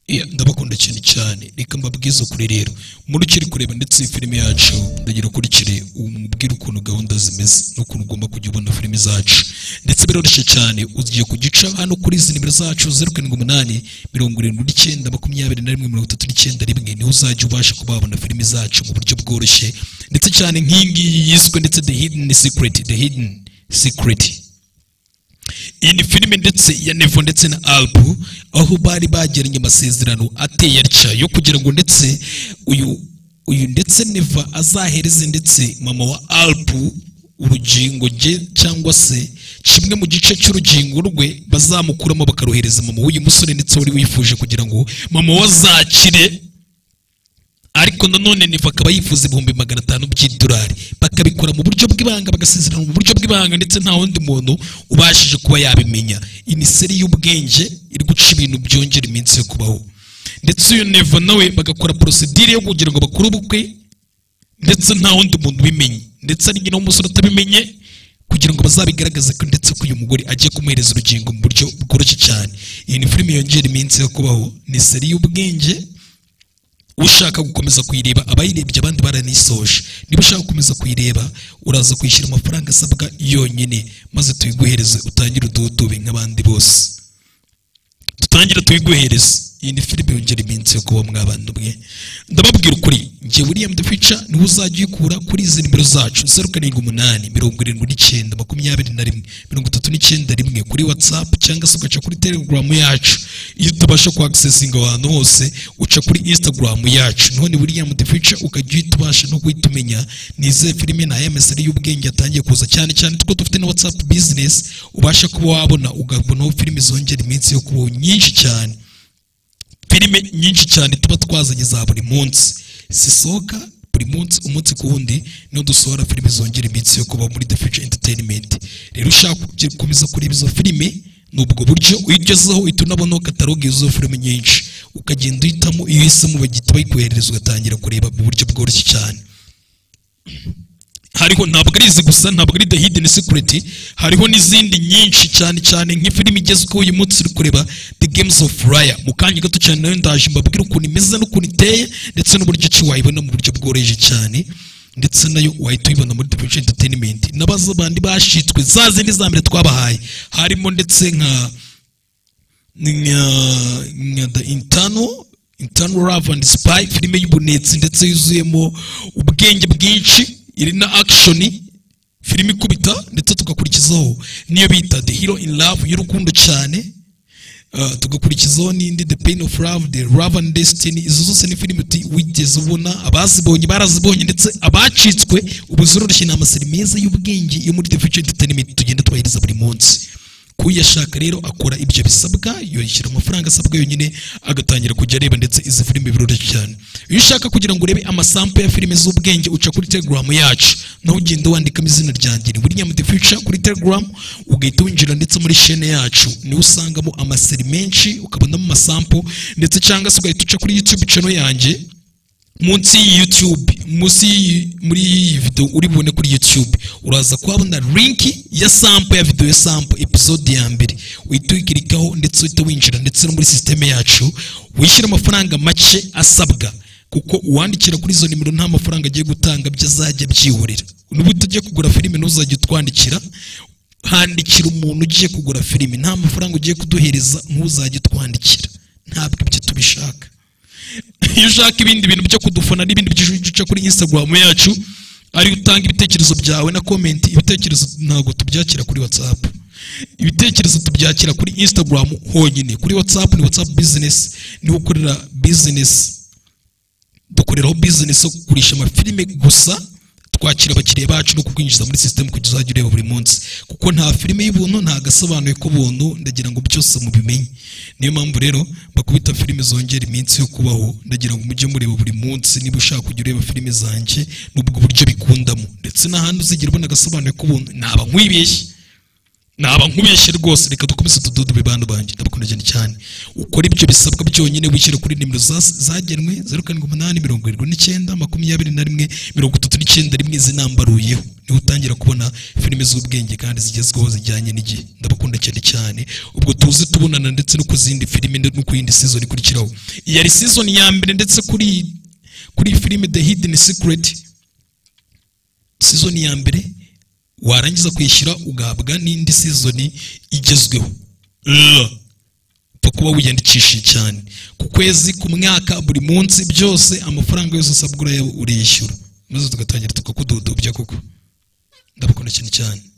Yeah, ndabakunda cyane cyane reka mbabwize ukuri rero muri ukiri kureba ndetse iyi filime yacu ndagira ukurikire umubwire ukuntu gahunda zimeze n'ukuntu ugomba kujya ubona filime zacu ndetse biroroshye cyane ugiye kugica hano kuri izi nimero zacu zeru karindwi umunani mirongo irindwi n'icyenda makumyabiri na rimwe mirongo itatu n'icyenda rimwe niho uzajya ubasha kuba wabona filime zacu mu buryo bworoshye ndetse cyane nk'iyi ngiyi yiswe ndetse the hidden secret the hidden secret iyi ni filime ndetse ya nevo ndetse na albu aho bari bagiranye amasezerano ateye atya yo kugira ngo ndetse uyu uyu ndetse neva azahereze ndetse mama wa albu urugingo rye cyangwa se kimwe mu gice cy'urugingo rwe bazamukuramo bakarohereza mama w'uyu musore ndetse wari wifuje kugira ngo mama we azakire ariko nanone niva akaba yifuza ibihumbi magana atanu by'idolari bakabikora mu buryo bw'ibanga bagasezerana mu buryo bw'ibanga ndetse nta wundi muntu ubashije kuba yabimenya imiseri y'ubwenge iri guca ibintu byongera iminsi yo kubaho ndetse uyu nevo nawe bagakora porosidire yo kugira ngo bakore ubukwe ndetse nta wundi muntu ubimenye ndetse ari nyina w'umusore utabimenye kugira ngo bazabigaragaze ko ndetse ko uyu mugore agiye kumuhereza urugingo mu buryo bworoshye cyane iyi ni filime yongera iminsi yo kubaho ni seri y'ubwenge ushaka gukomeza kuyireba abayirebye abandi baranisoje niba ushaka gukomeza kuyireba uraza kwishyura amafaranga asabwa yonyine maze tuyiguhereze utangire ududube nk'abandi bose dutangire tuyiguhereze iyi ni filime yongera iminsi yo kuba mw'abantu bwe ndababwira ukuri njye william the future niwe uzajya uyikura kuri izi nimero zacu zeru karindwi umunani mirongo irindwi n'icyenda makumyabiri na rimwe mirongo itatu n'icyenda rimwe kuri whatsapp cyangwa se ugaca kuri telegram yacu iyo utabasha kuhagisesinga ahantu hose uca kuri instagram yacu none william the future ukajya uhita ubasha no guhita umenya ni izihe filime na emeseri y'ubwenge yatangiye kuza cyane cyane kuko dufite na whatsapp business ubasha kuba wabona ugabonaho filime zongera iminsi yo kubaho nyinshi cyane filime nyinshi cyane tuba twazanye za buri munsi zisohoka buri munsi umunsi ku wundi niho dusohora filime zongera iminsi yo kuba muri the future entertainment rero ushaka gukomeza kureba izo filime ni ubwo buryo uyigezeho uhita unabonaho kataloge y'izo filime nyinshi ukagenda uhitamo iyo uhisemo bagihita bayikoherereza ugatangira kureba mu buryo bworoshye cyane hariho ntabwo ari izi gusa ntabwo ari the hidden secret hariho n'izindi nyinshi cyane cyane nk'ifilimi igezweho uyu munsi uri kureba the games of raya mu kanya gato cyane nayo ndaje mbabwira ukuntu imeze n'ukuntu iteye ndetse n'uburyo ki wayibona mu buryo bworoheje cyane ndetse nayo wahita uyibona muri the entertainment n'abaza bandi bashitswe za zindi za mbere twabahaye harimo ndetse nka nka nka the intano intano love and spy filime y'ubunetsi ndetse yuzuyemo ubwenge bwinshi iri na akishoni filime ikubita ndetse tugakurikizaho niyo bita the hero in love y'urukundo cyane Uh, tugakurikizaho n'indi the pain of love the love and destiny izo zose ni filime uti- wigeze ubona abazibonye barazibonye ndetse abacitswe ubu ziroroshye ni amaseri meza y'ubwenge yo muri the future entertainment tugenda tubahiriza buri munsi kuyashaka rero akora ibyo bisabwa yishyura amafaranga asabwa yonyine agatangira kujya areba ndetse izi filime biroroshye cyane iyo ushaka kugira ngo urebe amasampo ya filime z'ubwenge uca kuri telegram yacu naho ugenda wandikamo izina ryanjye ni William the Future kuri telegram ugahita winjira ndetse muri chaine yacu niho usangamo amaseri menshi ukabonamo amasampo ndetse cyangwa se ugahita uca kuri youtube channel yanjye munsi y'iyi YouTube munsi y'iyi- muri iyi video uri bubone kuri YouTube uraza kuhabona linki ya sample ya video ya sample episode ya mbere uhita uyikirikaho ndetse uhita winjira ndetse no muri sisiteme yacu wishyura amafaranga make asabwa kuko uwandikira kuri izo nimero nta mafaranga agiye gutanga byo azajya byihorera niba utajya kugura filime ntuzajya utwandikira handikira umuntu ugiye kugura filime nta mafaranga ugiye kuduhereza ntuzajya utwandikira ntabwo ibyo tubishaka iyo ushaka ibindi bintu byo kudufana n'ibindi byinshi uca kuri instagram yacu ari utanga ibitekerezo byawe na comment ibitekerezo ntabwo tubyakira kuri whatsapp ibitekerezo tubyakira kuri instagram honyine kuri whatsapp ni whatsapp business niho ukorera business dukoreraho business yo kugurisha amafilime gusa twakira abakiriya bacu no kukwinjiza muri sisitemu kugira uzajya ureba buri munsi kuko nta filime y'ubuntu nta gasobanuye k'ubuntu ndagira ngo byose mubimenye niyo mpamvu rero bakubita filime zongera iminsi yo kubaho ndagira ngo mujye mureba buri munsi niba ushaka kujya ureba filime zanjye n'ubwo buryo bikundamo ndetse n'ahandi uzigera ubona agasobanuye k'ubuntu naba nkwibeshye naba nkubeshye rwose reka dukomeze tududube bantu banjye ndabakunda cyane ukora ibyo bisabwa byonyine wishyira kuri nimero za- zagenwe zeru karindwi umunani mirongo irindwi n'icyenda makumyabiri na rimwe mirongo itatu n'icyenda rimwe zinambaruyeho niho utangira kubona filime z'ubwenge kandi zigezweho zijyanye n'igihe ndabakunda cyane cyane ubwo tuze tubonana ndetse no ku zindi filime no ku yindi season ikurikiraho iyi yari season ya mbere ndetse kuri kuri iyi filime the hidden secret season ya mbere warangiza kwishyura ugahabwa n'indi season igezweho Ugh. upfa kuba wiyandikishije cyane ku kwezi ku mwaka buri munsi byose amafaranga yose usabwa uraya- uriyishyura maze tugatangira tukakududubya koko ndabakunda cyane cyane